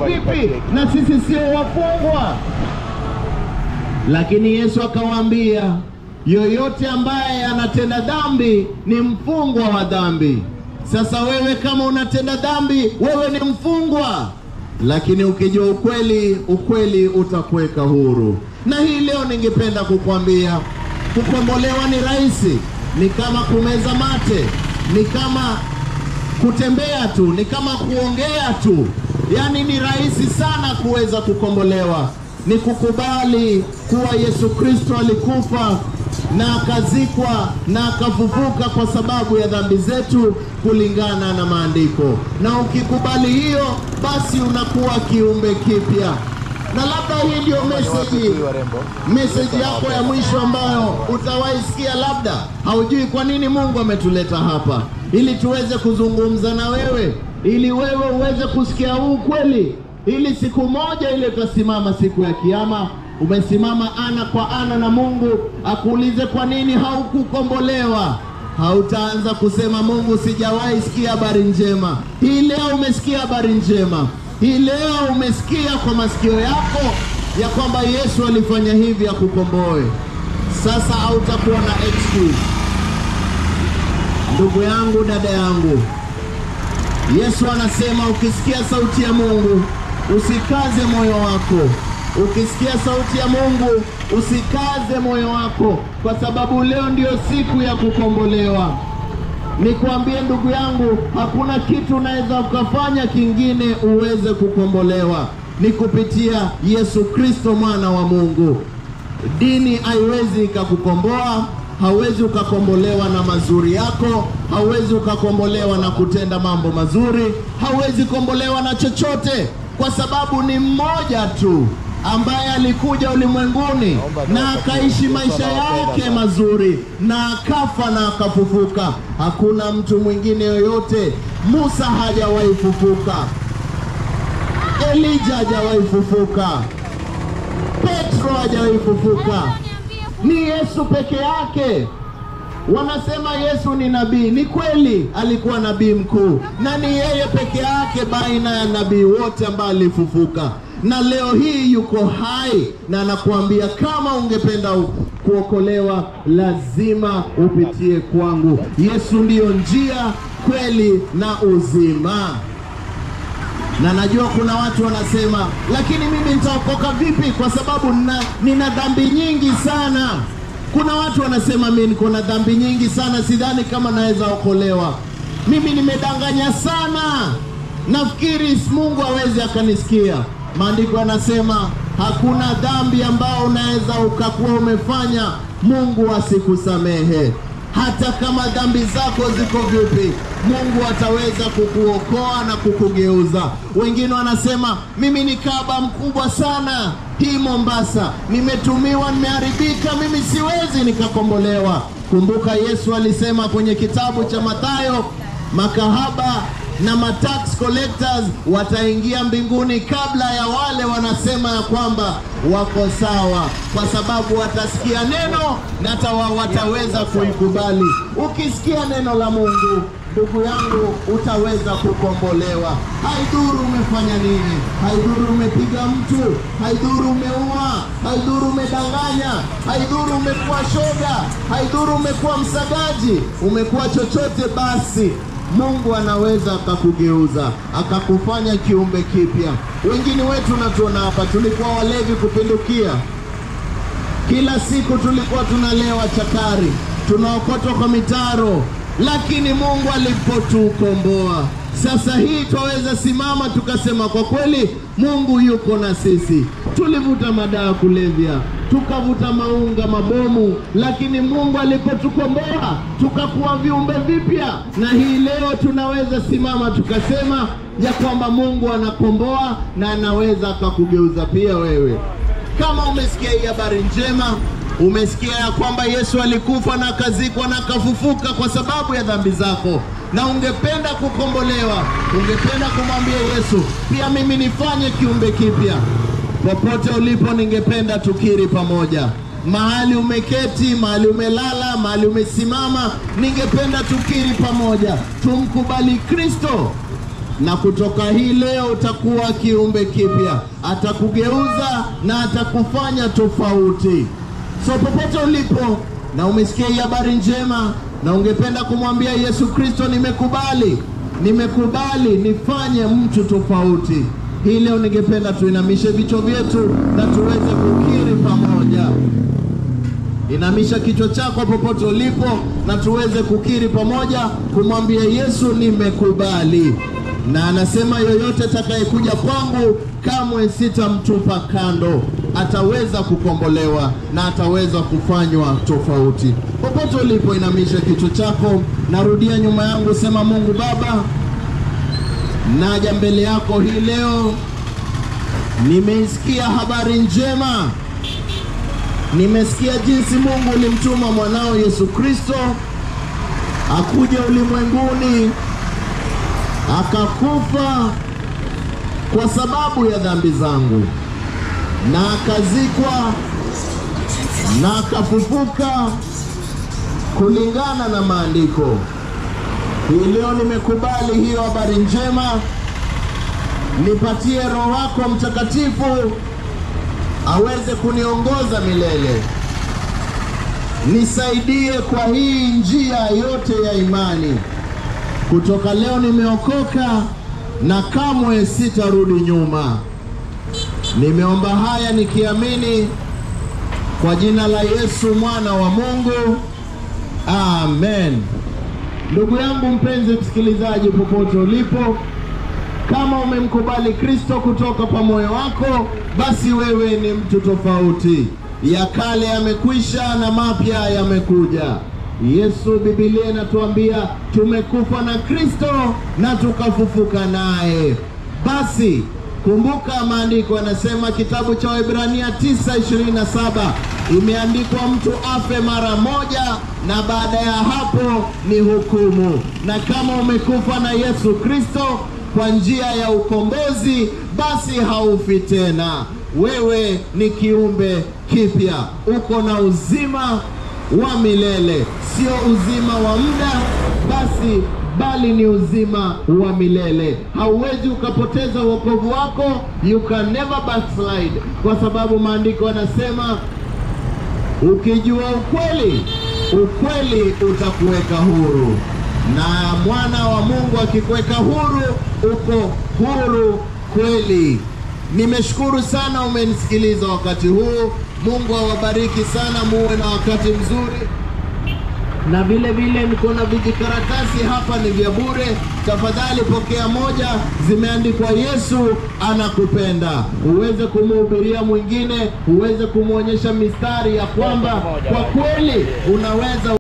vipi na sisi sio wafungwa? Lakini Yesu akawaambia, yoyote ambaye anatenda dhambi ni mfungwa wa dhambi. Sasa wewe kama unatenda dhambi, wewe ni mfungwa, lakini ukijua ukweli, ukweli utakuweka huru. Na hii leo ningependa kukwambia, kukombolewa ni rahisi, ni kama kumeza mate, ni kama kutembea tu, ni kama kuongea tu, yaani ni rahisi sana kuweza kukombolewa. Ni kukubali kuwa Yesu Kristo alikufa na akazikwa na akafufuka kwa sababu ya dhambi zetu kulingana na maandiko, na ukikubali hiyo, basi unakuwa kiumbe kipya. Na labda hii ndio meseji meseji yako ya mwisho ambayo utawahi sikia, labda haujui kwa nini Mungu ametuleta hapa, ili tuweze kuzungumza na wewe, ili wewe uweze kusikia huu kweli, ili siku moja ile utasimama siku ya Kiyama, umesimama ana kwa ana na Mungu akuulize kwa nini haukukombolewa. Hautaanza kusema Mungu, sijawahi sikia habari njema. Hii leo umesikia habari njema. Hii leo umesikia kwa masikio yako ya kwamba Yesu alifanya hivi akukomboe. Sasa hautakuwa na excuse. Ndugu yangu, dada yangu, Yesu anasema ukisikia sauti ya Mungu usikaze moyo wako. Ukisikia sauti ya Mungu usikaze moyo wako, kwa sababu leo ndio siku ya kukombolewa. Nikwambie ndugu yangu, hakuna kitu unaweza ukafanya kingine uweze kukombolewa, ni kupitia Yesu Kristo mwana wa Mungu. Dini haiwezi ikakukomboa, hauwezi ukakombolewa na mazuri yako, hauwezi ukakombolewa na kutenda mambo mazuri, hauwezi kombolewa na chochote, kwa sababu ni mmoja tu ambaye alikuja ulimwenguni na akaishi maisha yake mazuri na akafa na akafufuka. Hakuna mtu mwingine yoyote. Musa hajawahi fufuka, Elija hajawahi fufuka, Petro hajawahi fufuka, ni Yesu peke yake. Wanasema Yesu ni nabii. Ni kweli, alikuwa nabii mkuu, na ni yeye peke yake baina ya nabii wote ambaye alifufuka na leo hii yuko hai na anakuambia kama ungependa kuokolewa lazima upitie kwangu. Yesu ndiyo njia, kweli na uzima. Na najua kuna watu wanasema, lakini mimi nitaokoka vipi? Kwa sababu nina, nina dhambi nyingi sana. Kuna watu wanasema mimi niko na dhambi nyingi sana, sidhani kama naweza okolewa. Mimi nimedanganya sana, nafikiri Mungu hawezi akanisikia. Maandiko yanasema hakuna dhambi ambayo unaweza ukakuwa umefanya Mungu asikusamehe. Hata kama dhambi zako ziko vipi, Mungu ataweza kukuokoa na kukugeuza. Wengine wanasema mimi ni kaba mkubwa sana hii Mombasa, nimetumiwa, nimeharibika, mimi siwezi nikakombolewa. Kumbuka Yesu alisema kwenye kitabu cha Mathayo, makahaba na matax collectors wataingia mbinguni kabla ya wale wanasema ya kwamba wako sawa, kwa sababu watasikia neno na tawa wataweza kuikubali. Ukisikia neno la Mungu, ndugu yangu, utaweza kukombolewa. Haidhuru umefanya nini, haidhuru umepiga mtu, haidhuru umeua, haidhuru umedanganya, haidhuru umekuwa shoga, haidhuru umekuwa msagaji, umekuwa chochote basi Mungu anaweza akakugeuza akakufanya kiumbe kipya. Wengine wetu natuona hapa, tulikuwa walevi kupindukia, kila siku tulikuwa tunalewa chakari, tunaokotwa kwa mitaro, lakini Mungu alipotukomboa sasa hii twaweza simama tukasema, kwa kweli Mungu yuko na sisi. Tulivuta madawa kulevya, tukavuta maunga, mabomu, lakini Mungu alipotukomboa tukakuwa viumbe vipya, na hii leo tunaweza simama tukasema ya kwamba Mungu anakomboa na anaweza akakugeuza pia wewe. Kama umesikia hii habari njema, umesikia ya kwamba Yesu alikufa na akazikwa na akafufuka kwa sababu ya dhambi zako, na ungependa kukombolewa, ungependa kumwambia Yesu, pia mimi nifanye kiumbe kipya. Popote ulipo, ningependa tukiri pamoja, mahali umeketi, mahali umelala, mahali umesimama, ningependa tukiri pamoja, tumkubali Kristo na kutoka hii leo utakuwa kiumbe kipya. Atakugeuza na atakufanya tofauti. So popote ulipo na umesikia hii habari njema na ungependa kumwambia Yesu Kristo, nimekubali, nimekubali nifanye mtu tofauti, hii leo ningependa tuinamishe vichwa vyetu na tuweze kukiri pamoja. Inamisha kichwa chako popote ulipo na tuweze kukiri pamoja, kumwambia Yesu, nimekubali. Na anasema yoyote atakayekuja kwangu kamwe sitamtupa kando, ataweza kukombolewa na ataweza kufanywa tofauti. Popote ulipo, inamisha kichwa chako, narudia nyuma yangu, sema: Mungu Baba, naja mbele yako hii leo, nimeisikia habari njema Nimesikia jinsi Mungu ulimtuma mwanao Yesu Kristo akuja ulimwenguni akakufa kwa sababu ya dhambi zangu na akazikwa na akafufuka kulingana na maandiko. Hii leo nimekubali hiyo habari njema, nipatie Roho wako Mtakatifu aweze kuniongoza milele. Nisaidie kwa hii njia yote ya imani. Kutoka leo nimeokoka na kamwe sitarudi nyuma. Nimeomba haya nikiamini kwa jina la Yesu mwana wa Mungu. Amen. Ndugu yangu mpenzi msikilizaji, popote ulipo kama umemkubali Kristo kutoka kwa moyo wako, basi wewe ni mtu tofauti. Ya kale yamekwisha na mapya yamekuja. Yesu, Biblia inatuambia tumekufa na Kristo na tukafufuka naye. Basi kumbuka, maandiko yanasema, kitabu cha Waebrania 9:27 imeandikwa, mtu afe mara moja na baada ya hapo ni hukumu. Na kama umekufa na Yesu Kristo kwa njia ya ukombozi, basi haufi tena. Wewe ni kiumbe kipya, uko na uzima wa milele, sio uzima wa muda basi, bali ni uzima wa milele. Hauwezi ukapoteza wokovu wako, you can never backslide, kwa sababu maandiko yanasema ukijua ukweli, ukweli utakuweka huru na mwana wa Mungu akikuweka huru, uko huru kweli. Nimeshukuru sana umenisikiliza wakati huu. Mungu awabariki sana, muwe na wakati mzuri. Na vile vile niko na vijikaratasi hapa, ni vya bure. Tafadhali pokea moja, zimeandikwa Yesu anakupenda, uweze kumhubiria mwingine, uweze kumwonyesha mistari ya kwamba kwa kweli unaweza